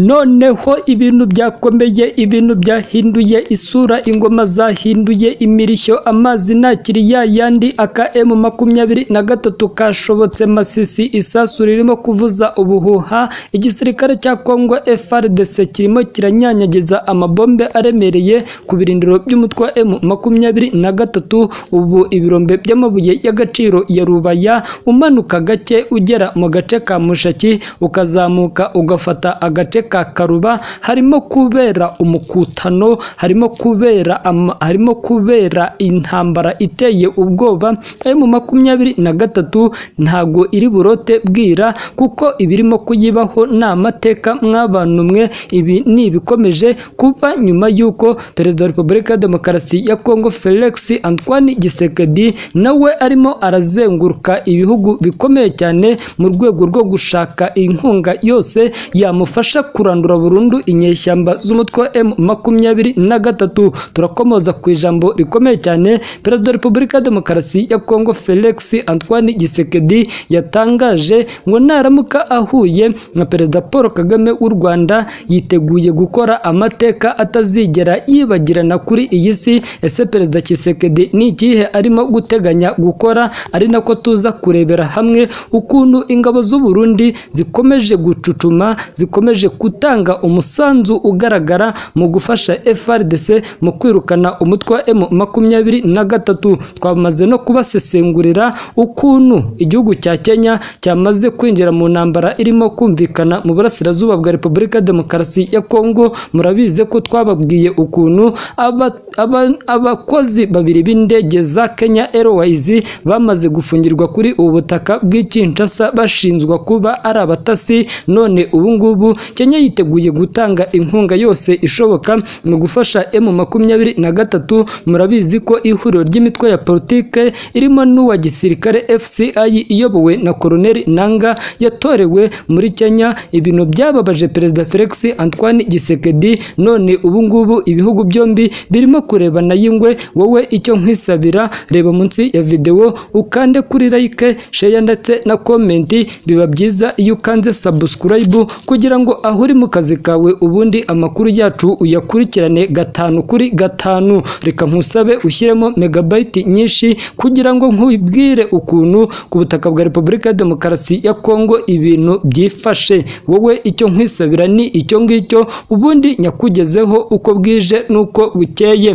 noneho ibintu byakomeye, ibintu byahinduye isura, ingoma zahinduye imirishyo, amazi ntakiri ya yandi. Akm makumyabiri na gatatu kashobotse Masisi, isasu ririmo kuvuza ubuhuha, igisirikare cya Kongo FARDC kirimo kiranyanyagiza amabombe aremereye ku birindiro by'umutwe wa M makumyabiri na gatatu, ubu ibirombe by'amabuye y'agaciro ya Rubaya, umanuka gake ugera mu gace ka Mushaki, ukazamuka ugafata agace ka Karuba, harimo kubera umukutano, harimo kubera ama- harimo kubera intambara iteye ubwoba, M makumyabiri na gatatu ntago iri burote bwira, kuko ibirimo kuyibaho ni amateka mwabantu mwe, ibi ni ibikomeje kuba nyuma y'uko Perezida wa Repubulika ya Demokarasi ya Kongo Felix Antoine Tshisekedi nawe arimo arazenguruka ibihugu bikomeye cyane mu rwego rwo gushaka inkunga yose yamufasha kurandura burundu inyeshyamba z'umutwe wa M makumyabiri na gatatu. Turakomoza ku ijambo rikomeye cyane Perezida wa Repubulika ya Demokarasi ya Kongo Felix Antoine Tshisekedi yatangaje ngo naramuka ahuye na Perezida Paul Kagame w'u Rwanda yiteguye gukora amateka atazigera yibagirana kuri iyi si. Ese Perezida Tshisekedi ni ikihe arimo guteganya gukora? Ari nako tuza kurebera hamwe ukuntu ingabo z'u Burundi zikomeje gucucuma, zikomeje gutanga umusanzu ugaragara mu gufasha FARDC mu kwirukana umutwe wa M makumyabiri na gatatu. Twamaze no kubasesengurira ukuntu igihugu cya Kenya cyamaze kwinjira mu ntambara irimo kumvikana mu burasirazuba bwa Repubulika ya Demokarasi ya Kongo. Murabizi ko twababwiye ukuntu aba- aba- abakozi babiri b'indege za Kenya Airways bamaze gufungirwa kuri ubu butaka bw'i Kinshasa bashinjwa kuba ari abatasi, none ubu ngubu Kenya yiteguye gutanga inkunga yose ishoboka mu gufasha M makumyabiri na gatatu. Murabizi ko ihuriro ry'imitwe ya politike irimo n'uwa gisirikare FCI iyobowe na Koloneli Nanga yatorewe muri Kenya. Ibintu byababaje Perezida Felix Antoine Tshisekedi, none ubu ngubu ibihugu byombi birimo kurebana y'ingwe. Wowe icyo nkwisabira, reba munsi ya videwo ukande kuri like, share ndetse na comment. Biba byiza iyo ukanze subscribe kugira ngo aho uri mu kazi kawe ubundi amakuru yacu uyakurikirane gatanu kuri gatanu. Reka nkusabe ushyiremo megabyte nyinshi kugira ngo nkubwire ukuntu ku butaka bwa Repubulika ya Demokarasi ya Kongo ibintu byifashe. Wowe icyo nkwisabira ni icyo ngicyo, ubundi nyakugezeho uko bwije n'uko bukeye.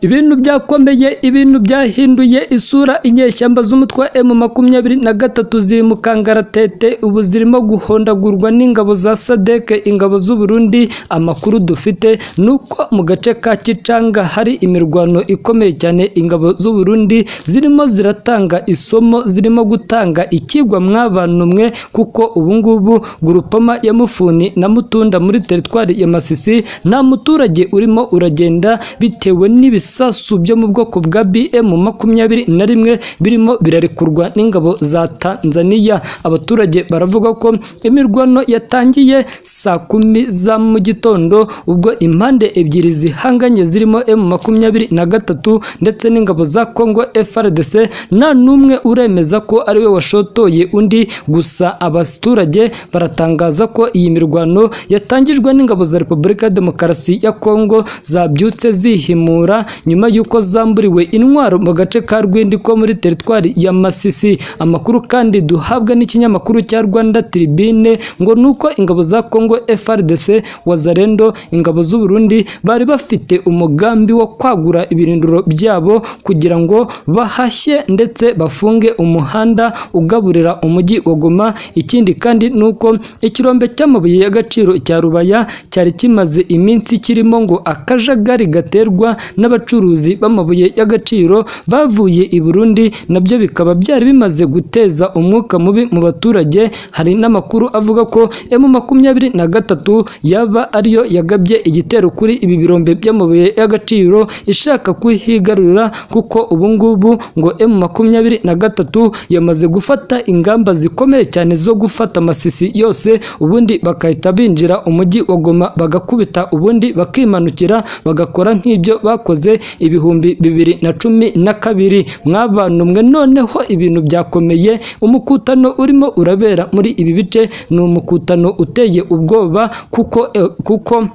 Ibintu byakomeye, ibintu byahinduye isura. Inyeshyamba z'umutwe wa M makumyabiri na gatatu ziri mu kangaratete, ubu zirimo guhondagurwa n'ingabo za SADC, ingabo z'u Burundi. Amakuru dufite ni uko mu gace ka Kicanga hari imirwano ikomeye cyane, ingabo z'u Burundi zirimo ziratanga isomo, zirimo gutanga ikigwa mwabantu mwe, kuko ubu ngubu Grupama ya Mufuni na Mutunda muri teritwari ya Masisi nta muturage urimo uragenda bitewe n'ibisa ibisasu byo mu bwoko bwa BM makumyabiri na rimwe birimo birarekurwa n'ingabo za Tanzania. Abaturage baravuga ko imirwano yatangiye saa kumi za mu gitondo ubwo impande ebyiri zihanganye zirimo M makumyabiri na gatatu ndetse n'ingabo za Congo FARDC nta n'umwe uremeza ko ari we washotoye undi, gusa abaturage baratangaza ko iyi mirwano yatangijwe n'ingabo za Repubulika ya Demokarasi ya Congo zabyutse zihimura nyuma y'uko zamburiwe intwaro mu gace ka Rwindi ko muri teritwari ya Masisi. Amakuru kandi duhabwa n'ikinyamakuru cya Rwanda Tribune ngo ni uko ingabo za Congo FARDC, Wazalendo, ingabo z'u Burundi bari bafite umugambi wo kwagura ibirindiro byabo kugira ngo bahashye ndetse bafunge umuhanda ugaburira umujyi wa Goma. Ikindi kandi ni uko ikirombe cy'amabuye y'agaciro cya Rubaya cyari kimaze iminsi kirimo ngo akajagari gaterwa n'abacuruzi b'amabuye y'agaciro bavuye i Burundi nabyo bikaba byari bimaze guteza umwuka mubi mu baturage. Hari n'amakuru avuga ko M makumyabiri na gatatu yaba ariyo yagabye igitero kuri ibi birombe by'amabuye y'agaciro ishaka kuhigarurira, kuko ubu ngubu ngo M makumyabiri na gatatu yamaze gufata ingamba zikomeye cyane zo gufata Masisi yose, ubundi bakahita binjira umujyi wa Goma bagakubita, ubundi bakimanukira bagakora nk'ibyo bakoze ibihumbi bibiri na cumi na kabiri mwabantumwe noneho ibintu byakomeye umukutano urimo urabera muri ibi bice ni umukutano uteye ubwoba kuko eh, kuko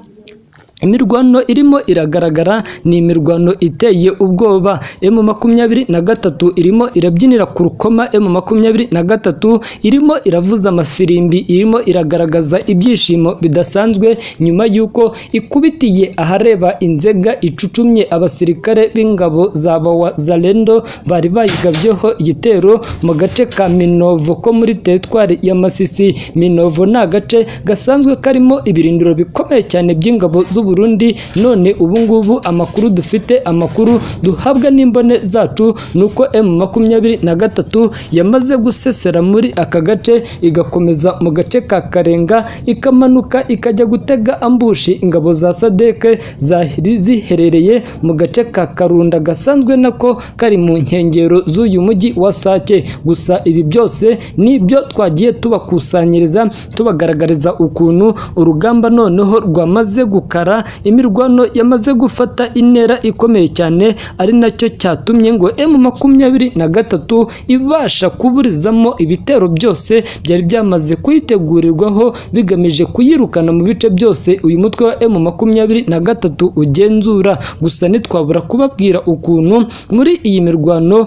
imirwano irimo iragaragara ni imirwano iteye ubwoba emu makumyabiri na gatatu irimo irabyinira ku rukoma emu makumyabiri na gatatu irimo iravuza amafirimbi irimo iragaragaza ibyishimo bidasanzwe nyuma y'uko ikubitiye ahareba inzega icucumye abasirikare b'ingabo za bawa zalendo bari bayigabyeho igitero mu gace ka minovo ko muri teritwari ya masisi minovo ni agace gasanzwe karimo ibirindiro bikomeye cyane by'ingabo z'u Burundi none ubu ngubu amakuru dufite amakuru duhabwa n'imbone zacu ni uko M makumyabiri na gatatu yamaze gusesera muri aka gace igakomeza mu gace ka Karenga ikamanuka ikajya gutega ambushi ingabo za Sadeke zahiri ziherereye mu gace ka Karunda gasanzwe nako kari mu nkengero z'uyu mujyi wa Sake gusa ibi byose nibyo twagiye tubakusanyiriza tubagaragariza ukuntu urugamba noneho rwamaze gukara imirwano yamaze gufata intera ikomeye cyane ari nacyo cyatumye ngo M makumyabiri na gatatu ibasha kuburizamo ibitero byose byari byamaze kuyitegurirwaho bigamije kuyirukana mu bice byose uyu mutwe wa M makumyabiri na gatatu ugenzura gusa ntitwabura kubabwira ukuntu muri iyi mirwano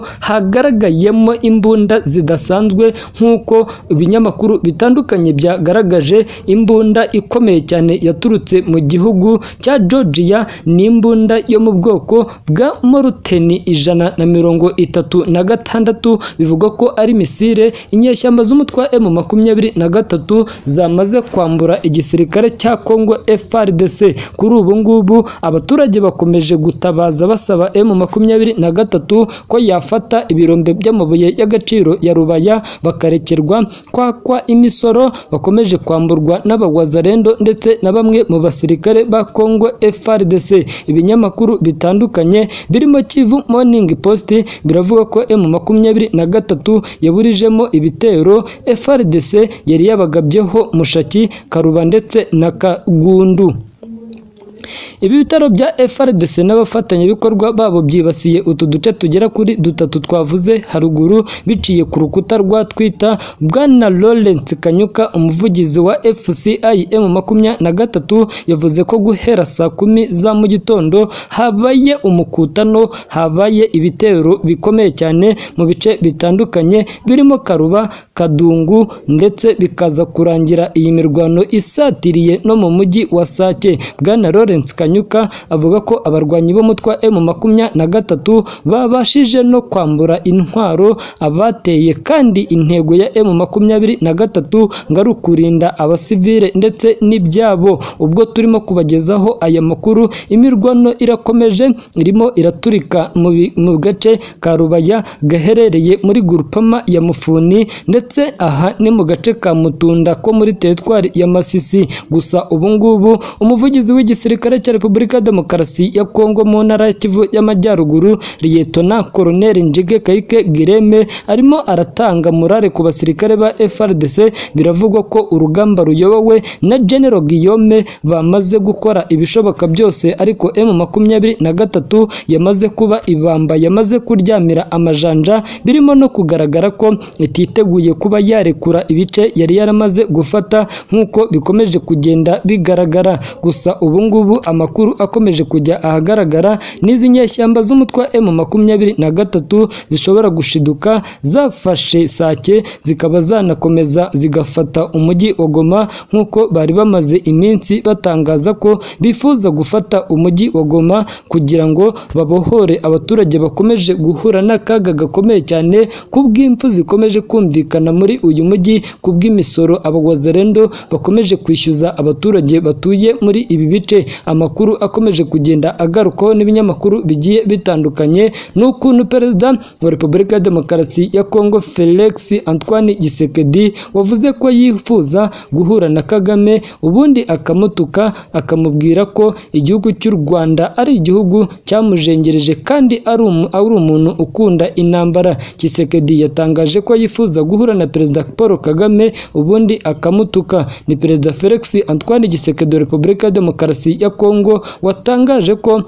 hagaragayemo imbunda zidasanzwe nk'uko ibinyamakuru bitandukanye byagaragaje imbunda ikomeye cyane yaturutse mu gihugu cya Georgia n'imbunda yo mu bwoko bwa Moruteni ijana na mirongo itatu na gatandatu bivugwa ko ari misire inyeshyamba z'umutwa M makumyabiri na gatatu zamaze kwambura igisirikare cya Congo FRDC kuri ubu ngubu abaturage bakomeje gutabaza basaba M makumyabiri na gatatu ko yafata ibirombe by'amabuye y'agaciro ya Rubaya bakarekerwa kwakwa imisoro bakomeje kwamburwa n'abagwazarendo ndetse na bamwe mu basirikare ba Congo FRDC ibinyamakuru bitandukanye birimo Kivu Morning Post biravuga ko M makumyabiri na gatatu yaburijemo ibitero FRDC yari yabagabyeho Mushaki Karuba ndetse na Kagundu ibi bitaro bya FRDC n'abafatanyabikorwa babo byibasiye utu duce tugera kuri dutatu twavuze haruguru biciye ku rukuta rwa Twitter bwana Lawrence Kanyuka umuvugizi wa FCIM makumyabiri na gatatu yavuze ko guhera saa kumi za mu gitondo habaye umukutano habaye ibitero bikomeye cyane mu bice bitandukanye birimo Karuba Kadungu ndetse bikaza kurangira iyi mirwano isatiriye no mu mujyi wa Sake bwana Lawrence Kanyuka avuga ko abarwanyi b'umutwa M makumyabiri na gatatu babashije no kwambura intwaro abateye kandi intego ya M makumyabiri na gatatu ngo ari ukurinda abasivile ndetse n'ibyabo ubwo turimo kubagezaho aya makuru imirwano irakomeje irimo iraturika mu bi- mu gace ka Rubaya gaherereye muri Gurupama ya Mufuni ndetse aha ni mu gace ka Mutunda ko muri teritwari ya Masisi gusa ubu ngubu umuvugizi w'igisirikare gisirikare cya Repubulika ya Demokarasi ya Kongo mu ntara ya Kivu y'Amajyaruguru Liyetona Koloneli Njige Kayike Gireme arimo aratanga murare ku basirikare ba FRDC biravugwa ko urugamba ruyobowe na General Guillaume bamaze gukora ibishoboka byose ariko M makumyabiri na gatatu yamaze kuba ibamba yamaze kuryamira amajanja birimo no kugaragara ko ititeguye kuba yarekura ibice yari yaramaze gufata nk'uko bikomeje kugenda bigaragara gusa ubu ngubu amakuru akomeje kujya ahagaragara n'izi nyeshyamba z'umutwa M makumyabiri na gatatu zishobora gushiduka zafashe sake zikaba zanakomeza zigafata umujyi wa Goma nk'uko bari bamaze iminsi batangaza ko bifuza gufata umujyi wa Goma kugira ngo babohore abaturage bakomeje guhura n'akaga gakomeye cyane kubw'impfu zikomeje kumvikana muri uyu mujyi kubw'imisoro abagwazarendo bakomeje kwishyuza abaturage batuye muri ibi bice amakuru akomeje kugenda agarukwaho n'ibinyamakuru bigiye bitandukanye ni ukuntu perezida wa repubulika ya demokarasi ya kongo felix antoine gisekedi wavuze ko yifuza guhura na kagame ubundi akamutuka akamubwira ko igihugu cy'u rwanda ari igihugu cyamujengereje kandi ari umu- ari umuntu ukunda intambara gisekedi yatangaje ko yifuza guhura na perezida paul kagame ubundi akamutuka ni perezida felix antoine gisekedi wa repubulika ya demokarasi ya Kongo watangaje ko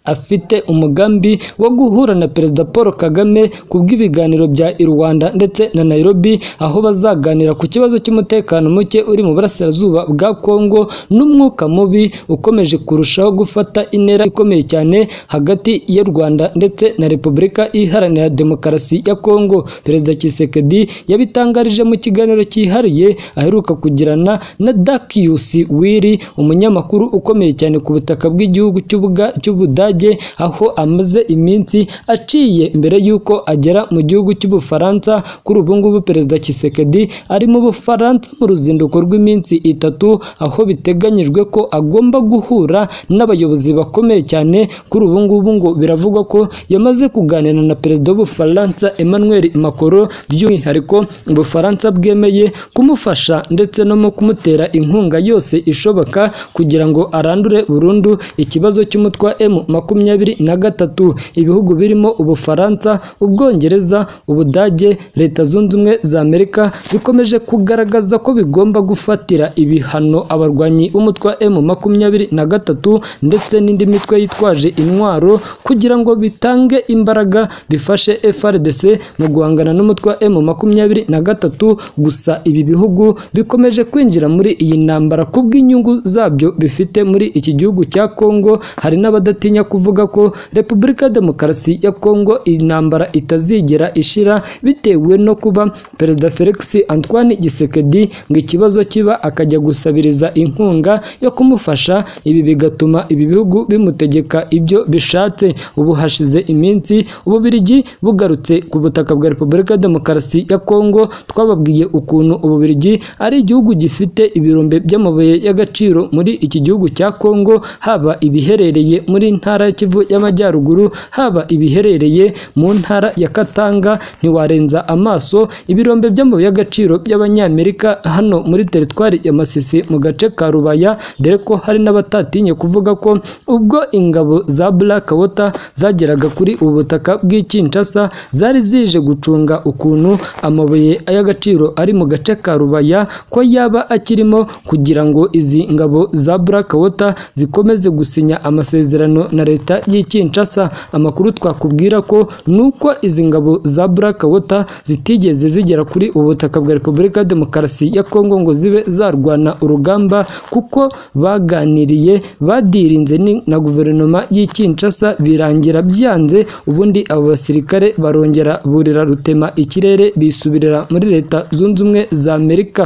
afite umugambi wo guhura na Perezida Paul Kagame ku bw'ibiganiro bya i Rwanda ndetse na Nairobi aho bazaganira ku kibazo cy'umutekano muke uri mu burasirazuba bwa Kongo n'umwuka mubi ukomeje kurushaho gufata intera ikomeye cyane hagati y'u Rwanda ndetse na Repubulika Iharanira Demokarasi ya Kongo Perezida Tshisekedi yabitangarije mu kiganiro cyihariye aheruka kugirana na Dakius Wili umunyamakuru ukomeye cyane ku butaka bw'igihugu cy'Ubuga- cy'Ubudage aho amaze iminsi aciye mbere y'uko agera mu gihugu cy'Ubufaransa kuri ubu ngubu Perezida Tshisekedi ari mu Bufaransa mu ruzinduko rw'iminsi itatu aho biteganyijwe ko agomba guhura n'abayobozi bakomeye cyane kuri ubu ngubu ngo biravugwa ko yamaze kuganira na Perezida w'Ubufaransa Emmanuel Macron by'umwihariko Ubufaransa bwemeye kumufasha ndetse no mu kumutera inkunga yose ishoboka kugira ngo arandure burundu ikibazo cy'umutwa M makumyabiri na gatatu ibihugu birimo Ubufaransa Ubwongereza Ubudage Leta Zunze Ubumwe za Amerika bikomeje kugaragaza ko bigomba gufatira ibihano abarwanyi b'umutwa M makumyabiri na gatatu ndetse n'indi mitwe yitwaje intwaro kugira ngo bitange imbaraga bifashe FRDC mu guhangana n'umutwa M makumyabiri na gatatu gusa ibi bihugu bikomeje kwinjira muri iyi ntambara kubw'inyungu zabyo bifite muri iki gihugu cya Kongo hari n'abadatinya kuvuga ko Repubulika ya Demokarasi ya Kongo intambara itazigera ishira bitewe no kuba Perezida Felix Antoine Tshisekedi ngo ikibazo kiba akajya gusabiriza inkunga yo kumufasha ibi bigatuma ibi bihugu bimutegeka ibyo bishatse ubu hashize iminsi Ububirigi bugarutse ku butaka bwa Repubulika ya Demokarasi ya Kongo twababwiye ukuntu Ububirigi ari igihugu gifite ibirombe by'amabuye y'agaciro muri iki gihugu cya Kongo haba ibiherereye muri ntara ya Kivu y'Amajyaruguru haba ibiherereye mu ntara ya Katanga ntiwarenza amaso ibirombe by'amabuye y'agaciro by'Abanyamerika hano muri teritwari ya Masisi mu gace ka Rubaya dore ko hari n'abatatinye kuvuga ko ubwo ingabo za Black Water zageraga kuri ubu butaka bw'Ikinshasa zari zije gucunga ukuntu amabuye y'agaciro ari mu gace ka Rubaya ko yaba akirimo kugira ngo izi ngabo za Black Water zikomeze gusinya amasezerano na leta y'i Kinshasa amakuru twakubwira ko nuko izi ngabo za Black Water zitigeze zigera kuri ubu butaka bwa Repubulika ya Demokarasi ya Kongo ngo zibe zarwana urugamba kuko baganiriye badirinze ni- na guverinoma y'i Kinshasa birangira byanze ubundi abo basirikare barongera burira rutema ikirere bisubirira muri leta zunze ubumwe za Amerika